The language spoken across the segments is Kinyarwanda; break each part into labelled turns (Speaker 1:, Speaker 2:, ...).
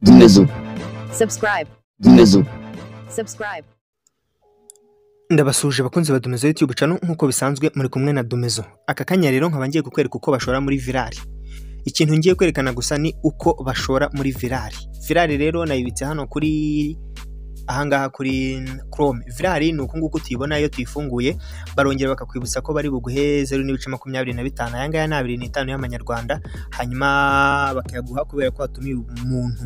Speaker 1: Dinlezu.
Speaker 2: Subscribe.
Speaker 1: Dinlezu.
Speaker 2: Subscribe.
Speaker 3: ndabasuje abakunzi ba Domezo YouTube channel nk'uko bisanzwe muri kumwe na Domezo aka kanya rero nkaba ngiye kukwereka uko bashora muri virali ikintu ngiye kwerekana gusa ni uko bashora muri virali virali rero nayibitse hano kuri ahangaha kuri Chrome virali ni uku nguku tuyibona iyo tuyifunguye barongera bakakwibutsa ko bari buguhe zeru n'ibice makumyabiri na bitanu aya ngaya ni abiri n'itanu y'amanyarwanda hanyuma bakayaguha kubera ko watumiye umuntu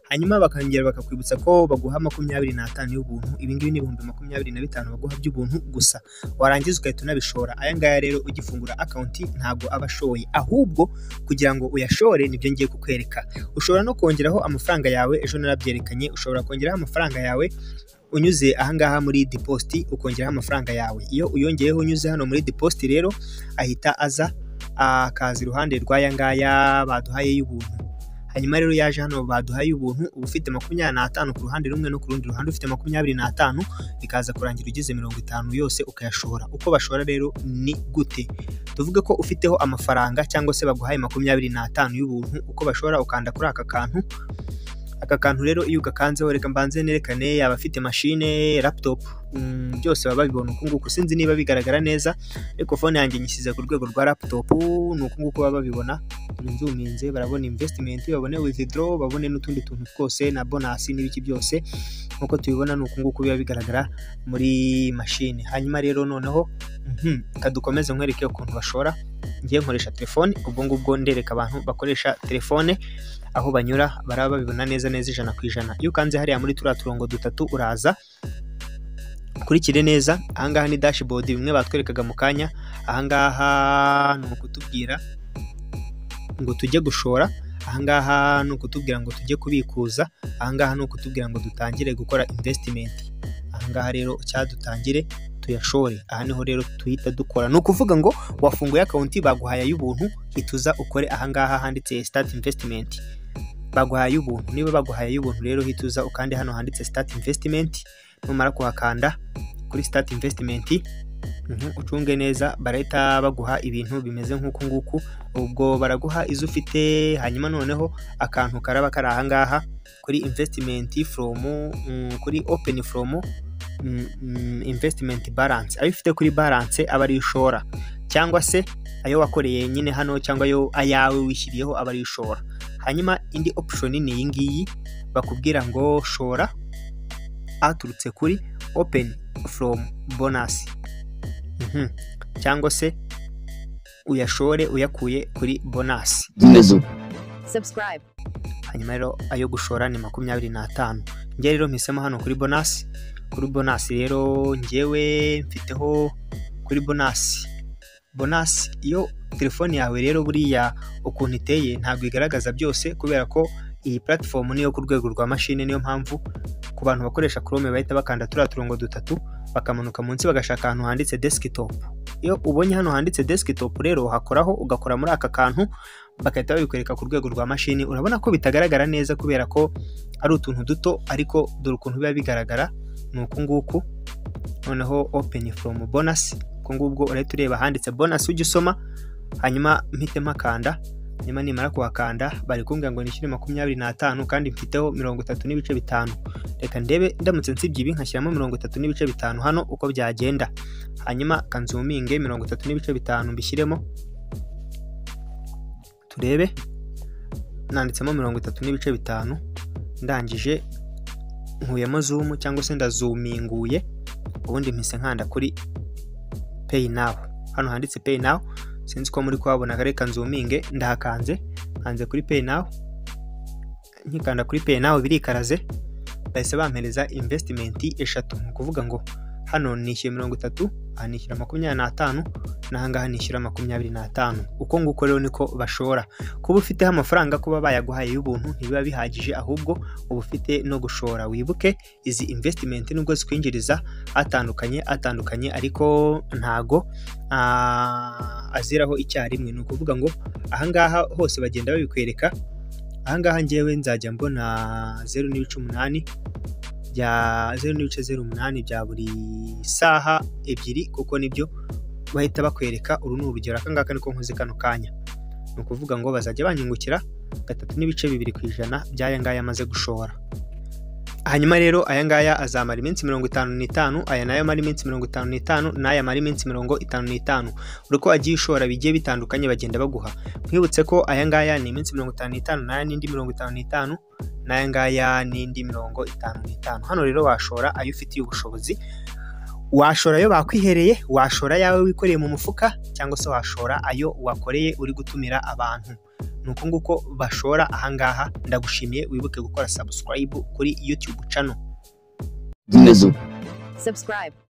Speaker 3: hanyuma bakongera bakakwibutsa ko baguha makumyabiri n'atanu y'ubuntu ibi ngibi ni ibihumbi makumyabiri na bitanu baguha by'ubuntu gusa warangiza ugahita unabishora aya ngaya rero ugifungura akawunti ntabwo aba ashoye ahubwo kugira ngo uyashore nibyo ngiye kukwereka ushobora no kongeraho amafaranga yawe ejo narabyerekanye ushobora kongeraho amafaranga yawe unyuze ahangaha muri depositi ukongeraho amafaranga yawe iyo uyongeyeho unyuze hano muri depositi rero ahita aza akaza iruhande rw'aya ngaya baduhaye y'ubuntu hanyuma rero yaje hano baduhaye ubuntu uba ufite makumyabiri n'atanu ku ruhande rumwe no ku rundi ruhande ufite makumyabiri n'atanu bikaza kurangira ugize mirongo itanu yose ukayashora uko bashora rero ni gute tuvuge ko ufiteho amafaranga cyangwa se baguhaye makumyabiri n'atanu y'ubuntu uko bashora ukanda kuri aka kantu aka kantu rero iyo ugakanzeho reka mbanze nerekane yaba afite mashine laptop mm, byose baba babibona uku nguku sinzi niba bigaragara neza ariko fone yanjye nyishyize ku rwego rwa laptop ni uku nguku baba babibona nzuminze barabona investment babone withdraw babone n'utundi tuntu twose na bonus n'ibiki byose nk'uko tubibona ni uku nguku biba bigaragara muri mashine hanyuma rero noneho mhm, reka dukomeze nkwereke ukuntu bashora ngiye nkoresha telefone ubwo ngubwo ndereka abantu bakoresha telefone aho banyura baraba babibona neza neza ijana ku ijana iyo ukanze hariya muri turiya turongo dutatu uraza ukurikire neza ahangaha ni dashboard bimwe batwerekaga mu kanya ahangaha ni ukutubwira ngo tujye gushora ahangaha ni ukutubwira ngo tujye kubikuza ahangaha ni ukutubwira ngo dutangire gukora investimenti ahangaha rero cyadutangire tuyashore aha niho rero tuhita dukora ni ukuvuga ngo wafunguye akawunti baguhaye ay'ubuntu hituza ukore ahangaha handitse start investment baguhaye ay'ubuntu niba baguhaye ay'ubuntu rero hituza ukande hano handitse start investment numara kuhakanda kuri start investment Mhm, ucunge neza barahita baguha ibintu bimeze nk'uku nguku ubwo baraguha izo ufite hanyuma noneho akantu karaba kari ahangaha kuri investment from mm, kuri open from mm, mm, investment balance ayo ufite kuri balance aba ari ishora cyangwa se ayo wakoreye nyine hano cyangwa ayo ayawe wishyiriyeho aba ari ishora hanyuma indi option ni iyi ngiyi bakubwira ngo shora aturutse kuri open from bonus Mhm. cyangwa se uyashore uyakuye kuri bonasi
Speaker 1: Dinlezu.
Speaker 2: Subscribe.
Speaker 3: hanyuma rero ayo gushora ni makumyabiri n'atanu njye rero mpisemo hano kuri bonasi kuri bonasi rero njyewe mfiteho kuri bonasi bonasi iyo telefone yawe rero buriya ukuntu iteye ntabwo igaragaza byose kubera ko iyi platform niyo ku rwego rwa mashine niyo mpamvu ku bantu bakoresha chrome bahita bakanda turiya turongo dutatu bakamanuka munsi bagashaka ahantu handitse desktop iyo ubonye hano handitse desktop rero hakoraho ugakora muri aka kantu bagahita babikwereka ku rwego rwa mashini urabona ko bitagaragara neza kubera ko ari utuntu duto ariko dore ukuntu biba bigaragara ni uku nguku noneho open from bonus ubwo ngubwo urahita ureba handitse bonus ujya usoma hanyuma mpitemo akanda hanyuma nimara kuhakanda bari kumbwira ngo nishyure makumyabiri n'atanu kandi mfiteho mirongo itatu n'ibice bitanu reka ndebe ndamutse nsibye ibi nkashyiramo mirongo itatu n'ibice bitanu hano uko byagenda hanyuma kanzuminge mirongo itatu n'ibice bitanu mbishyiremo turebe nanditsemo mirongo itatu n'ibice bitanu ndangije nkuyemo zumu cyangwa se ndazuminguye ubundi mpise nkanda kuri peyi nawu hano handitse peyi nawu sinzi ko muri kuhabona reka nzuminge ndahakanze nkanze kuri peyi nawu nkikanda kuri peyi nawu birikaraze bahise bampereza invesitimenti eshatu ni ukuvuga ngo hano nishyuye mirongo itatu aha nishyura makumyabiri n'atanu n'ahangaha nishyura makumyabiri n'atanu uko nguko rero niko bashora kuba ufiteho amafaranga kuba bayaguhaye y'ubuntu ntibiba bihagije ahubwo uba ufite no gushora wibuke izi investimenti nubwo zikwinjiriza atandukanye atandukanye ariko ntago ah, aziraho icyarimwe ni ukuvuga ngo ahangaha hose bagenda babikwereka ahangaha ngewe nzajya mbona zeru n'ibice umunani bya zeru n'ibice zeru umunani bya buri saha ebyiri kuko nibyo bahita bakwereka uru ni urugero akangaka niko nkoze kano kanya ni ukuvuga ngo bazajya banyungukira gatatu n'ibice bibiri ku ijana by'aya ngaya amaze gushora hanyuma rero aya ngaya azamara iminsi mirongo itanu n'itanu aya nayo amara iminsi mirongo itanu n'itanu n'aya amara iminsi mirongo itanu n'itanu buri uko wagiye ushora bigiye bitandukanye bagenda baguha mwibutse ko aya ngaya ni iminsi mirongo itanu n'itanu n'aya n'indi mirongo itanu n'itanu n'aya ngaya n'indi mirongo itanu n'itanu hano rero washora ayo ufitiye ubushobozi washora ayo bakwihereye washora ayawe wikoreye mu mufuka cyangwa se washora ayo wakoreye uri gutumira abantu ni uku nguko bashora ahangaha ndagushimiye wibuke gukora subscribe kuri youtube channel
Speaker 1: Zumezu.
Speaker 2: subscribe.